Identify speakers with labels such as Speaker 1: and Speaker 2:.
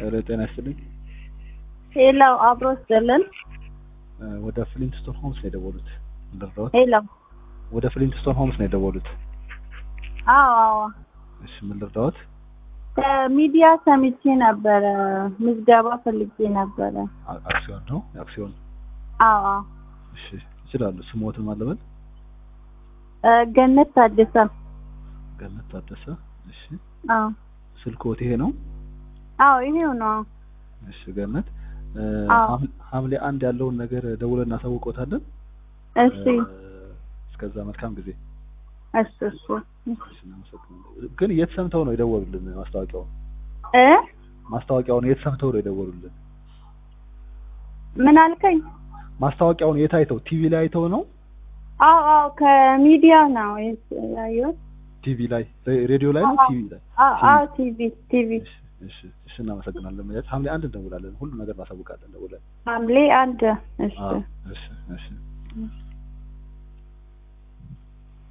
Speaker 1: ኧረ ጤና ይስጥልኝ።
Speaker 2: ሄላው አብሮ ስጥልን።
Speaker 1: ወደ ፍሊንትስቶን ሆምስ ነው የደወሉት። ልርዳዎት?
Speaker 2: ሄላው
Speaker 1: ወደ ፍሊንትስቶን ሆምስ ነው የደወሉት።
Speaker 2: አዎ አዎ
Speaker 1: እሺ ምን ልርዳዎት?
Speaker 2: ከሚዲያ ሰምቼ ነበረ፣ ምዝገባ ፈልጌ ነበረ።
Speaker 1: አ- አክሲዮን ነው አክሲዮን።
Speaker 2: አዎ አዎ
Speaker 1: እሺ ይችላሉ። ስሞትን ማለበል
Speaker 2: እ፣ ገነት ታደሰ።
Speaker 1: ገነት ታደሰ። እሺ
Speaker 2: አዎ
Speaker 1: ስልክዎት ይሄ ነው?
Speaker 2: አዎ ይሄው ነው።
Speaker 1: እሺ ገነት እ፣
Speaker 2: አዎ።
Speaker 1: ሐም- ሐምሌ አንድ ያለውን ነገር ደውለን እናሳውቅዎታለን።
Speaker 2: እሺ
Speaker 1: እ፣ እስከዛ መልካም ጊዜ።
Speaker 2: እሺ እሺ
Speaker 1: እሺ እናመሰግናለን። ግን የት ሰምተው ነው የደወሉልን? ማስታወቂያውን
Speaker 2: እ
Speaker 1: ማስታወቂያውን የት ሰምተው ነው የደወሉልን?
Speaker 2: ምን አልከኝ?
Speaker 1: ማስታወቂያውን የት አይተው? ቲቪ ላይ አይተው ነው?
Speaker 2: አዎ አዎ ከሚዲያ ነው ያየሁት።
Speaker 1: ቲቪ ላይ ሬ- ሬዲዮ ላይ ነው?
Speaker 2: አዎ።
Speaker 1: ቲቪ ላይ?
Speaker 2: አዎ አዎ ቲቪ ቲቪ
Speaker 1: እሺ እሺ እሺ እናመሰግናለን። ማለት ሐምሌ አንድ እንደውላለን። ሁሉ ነገር እናሳውቃለን። ደውለን
Speaker 2: ሐምሌ አንድ እሺ
Speaker 1: አዎ እሺ እሺ
Speaker 2: እሺ